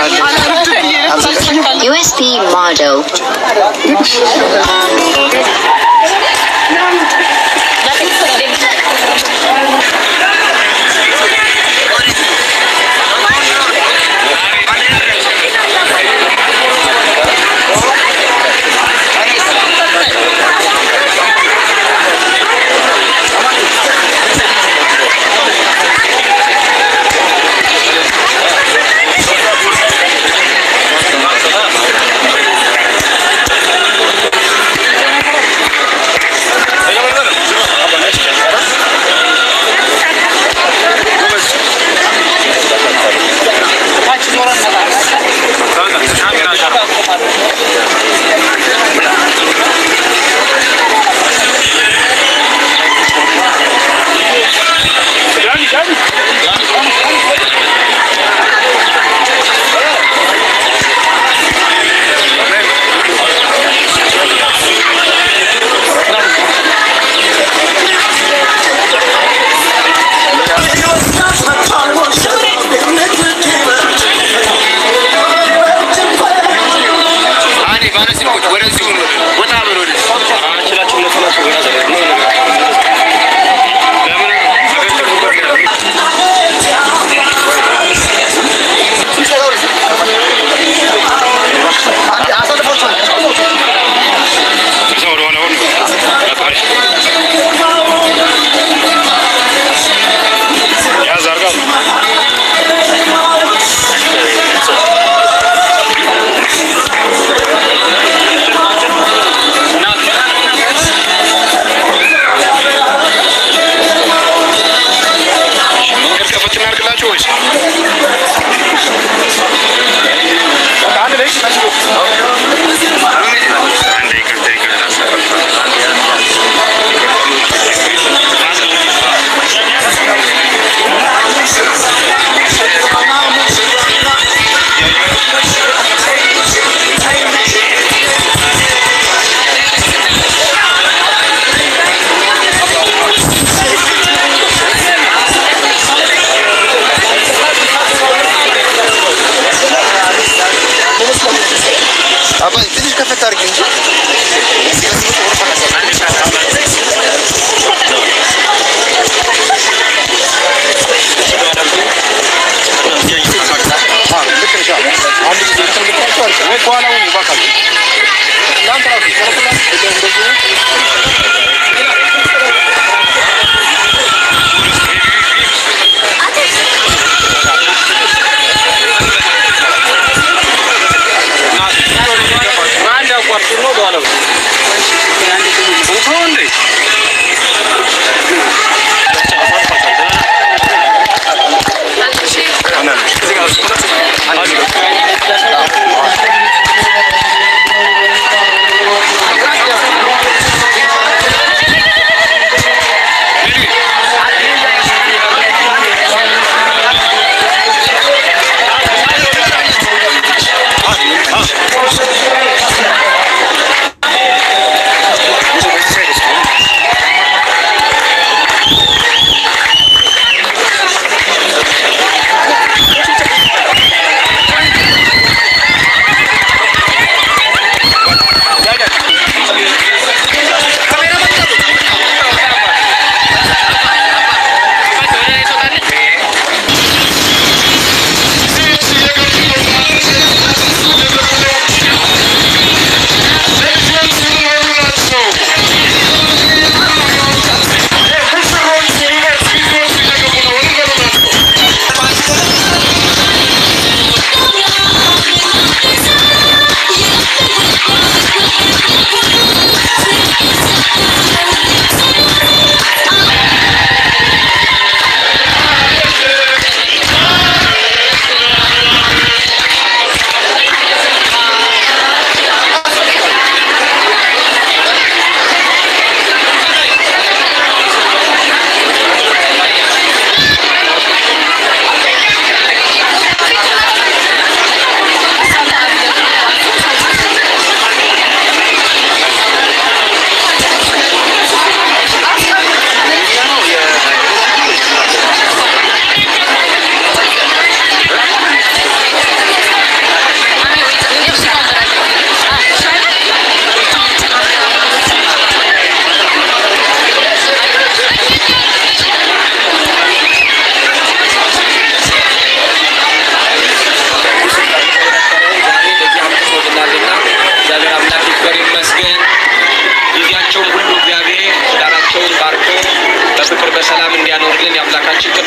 USB model. ትንሽ ከፈት አድርጊ እንጂ አንድ አቋርጥ ነው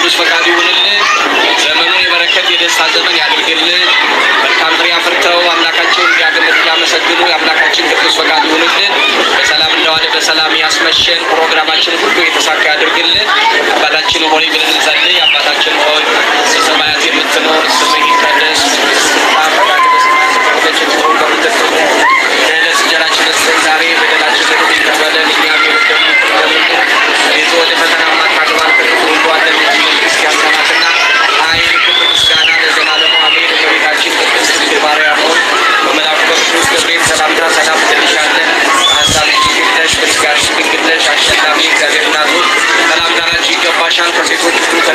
ቅዱስ ፈቃዱ ይሁንልን። ዘመኑን የበረከት የደስታ ዘመን ያድርግልን። መልካም ፍሬ አፍርተው አምላካቸውን እንዲያገለግሉ ያመሰግኑ የአምላካችን ቅዱስ ፈቃዱ ይሁንልን። በሰላም እንደዋለ በሰላም ያስመሸን። ፕሮግራማችን ሁሉ የተሳካ ያድርግልን። አባታችን ሆይ ብለን እንጸልይ። አባታችን ሆይ በሰማያት የምትኖር ስምህ ይቀደስ ፈቃድህ በሰማያት እንደሆነች እንዲሁ በምድር ትሁን። የዕለት እንጀራችንን ስጠን ዛሬ፣ በደላችንን ይቅር በለን እኛም የበደሉንን ይቅር እንደምንል። አቤቱ ወደ ፈተና አታግባን ከክፉ ሁሉ አድነን እንጂ መንግሥት ያንተ ናትና ኃይል፣ ክብር፣ ምስጋና ለዘላለሙ አሜን። እመቤታችን ቅድስት ድንግል ማርያም ሆይ በመልአኩ በቅዱስ ገብርኤል ሰላምታ ሰላም እንልሻለን። በሐሳብሽ ድንግል ነሽ፣ በሥጋሽም ድንግል ነሽ። አሸናፊ እግዚአብሔር እናት ሆይ ሰላምታ ላንቺ ይገባሻል። ከሴቶች ሁሉ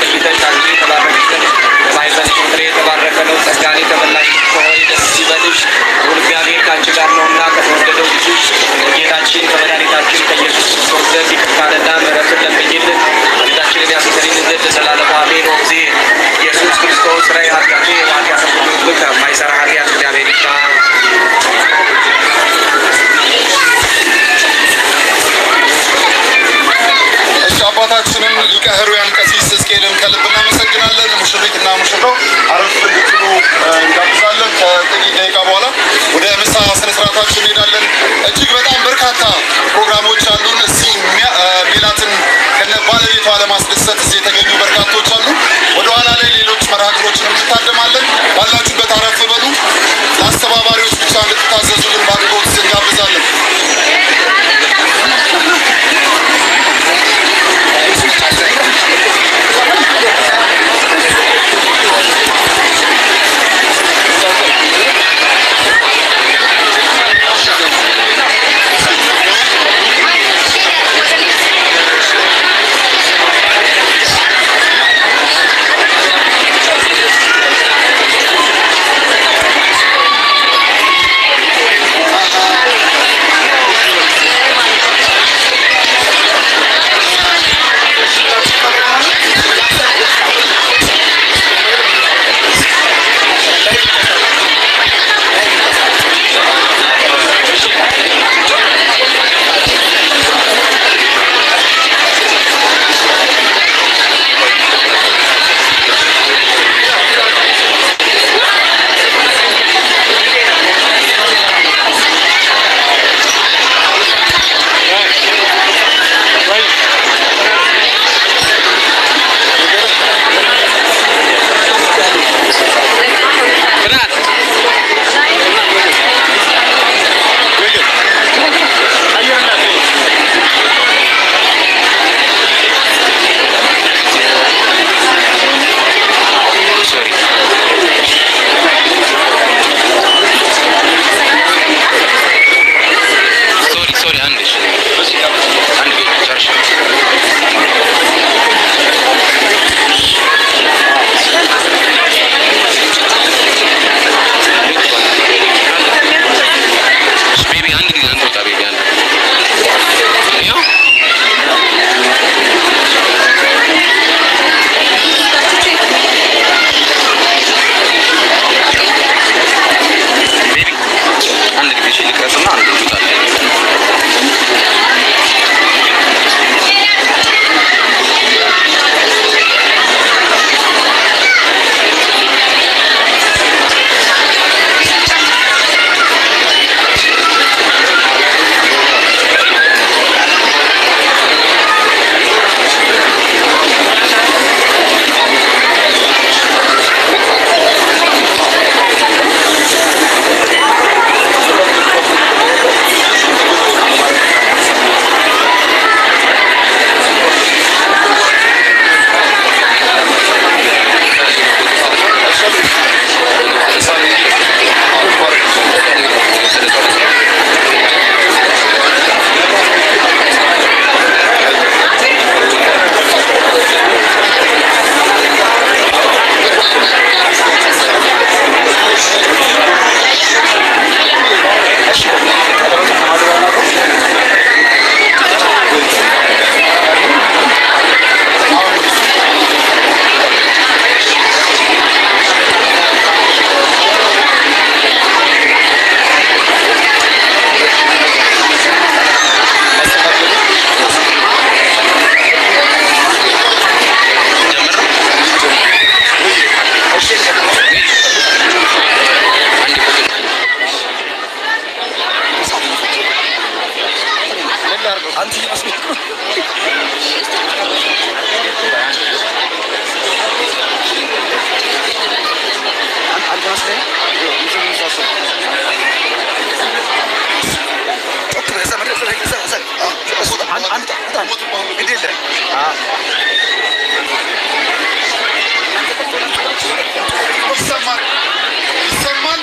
ይሰማል ይሰማል።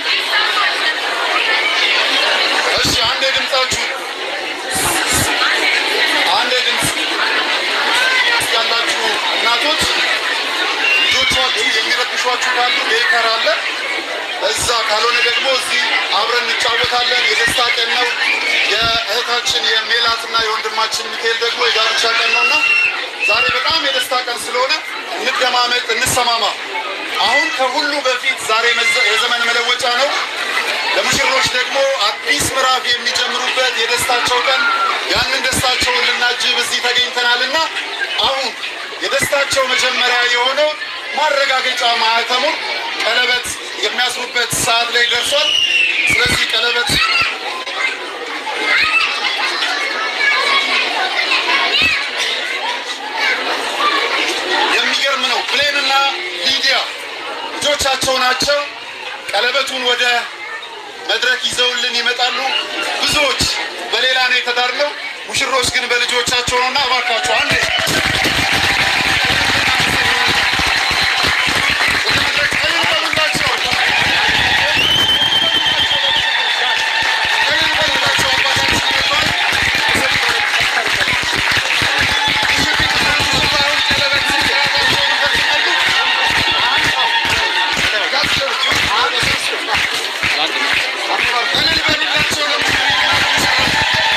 እሺ አንዴ ድምጻችሁ አንዴ ድምጽ ያላችሁ እናቶች ልጆቻችሁ የሚረብሿችሁ ካሉ ዴይከር አለ እዛ፣ ካልሆነ ደግሞ እዚህ አብረን እንጫወታለን። የደስታ ቀን ነው። የእህታችን የሜላትና የወንድማችን ሚካኤል ደግሞ የጋብቻ ቀን ነውና ዛሬ በጣም የደስታ ቀን ስለሆነ እንደማመጥ፣ እንሰማማ። አሁን ከሁሉ በፊት ዛሬ መዘ- የዘመን መለወጫ ነው። ለሙሽሮች ደግሞ አዲስ ምዕራፍ የሚጀምሩበት የደስታቸው ቀን፣ ያንን ደስታቸውን ልናጅብ እዚህ ተገኝተናልና አሁን የደስታቸው መጀመሪያ የሆነው ማረጋገጫ ማህተሙን ቀለበት የሚያስሩበት ሰዓት ላይ ደርሷል። ስለዚህ ቀለበት የሚገርም ነው። ብሌንና ሊዲያ ልጆቻቸው ናቸው። ቀለበቱን ወደ መድረክ ይዘውልን ይመጣሉ። ብዙዎች በሌላ ነው የተዳርነው፣ ሙሽሮች ግን በልጆቻቸው ነውና እባካችሁ አንዴ ወደ መድረክ እልል በሉላቸው። እልል በሉላቸው። አባታችን መጥቷል። ሙሽሪትና ሙሽራውን ቀለበት ስርዓታቸውን ይፈጽማሉ። እልል በሉላቸው ለሙሽሪትና ሙሽራው።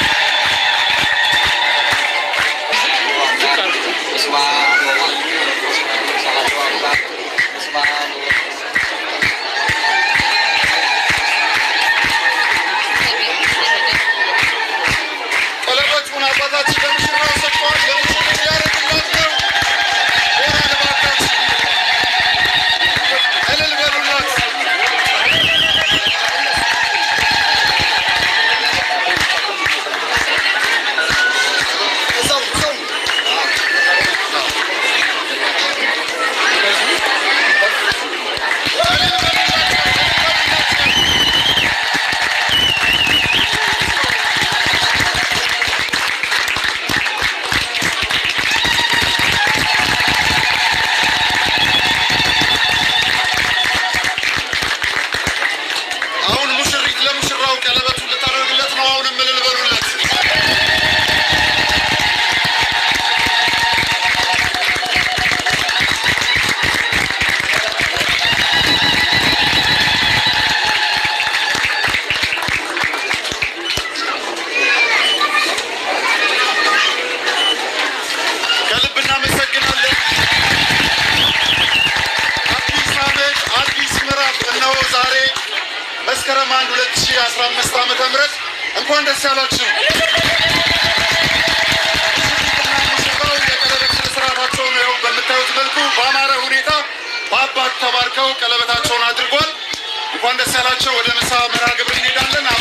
ቀለበቱን አባታችን ለሙሽራው ሰጥተዋል። ለሙሽሪት ሊያደርግላት ነው። ሞራል እባካችሁ እልል በሉላት። እልል በሉላቸው። እልል በሉላቸው። አሁን ሙሽሪት ለሙሽራው ቀለበቱን ልታደርግለት ነው። አሁንም እልል በሉለት። ከልብ እናመሰግናለን። አዲስ ዓመት አዲስ ምዕራፍ እነሆ ዛሬ መስከረም 1 2015 ዓመተ ምህረት እንኳን ደስ ያላችሁ። ሙሽሪትና ሙሽራው የቀለበት ስነ ስርዓታቸውን ያው በምታዩት መልኩ በአማረ ሁኔታ በአባት ተባርከው ቀለበታቸውን አድርጓል። እንኳን ደስ ያላቸው። ወደ ምሳ መርሃ ግብር እንሄዳለን።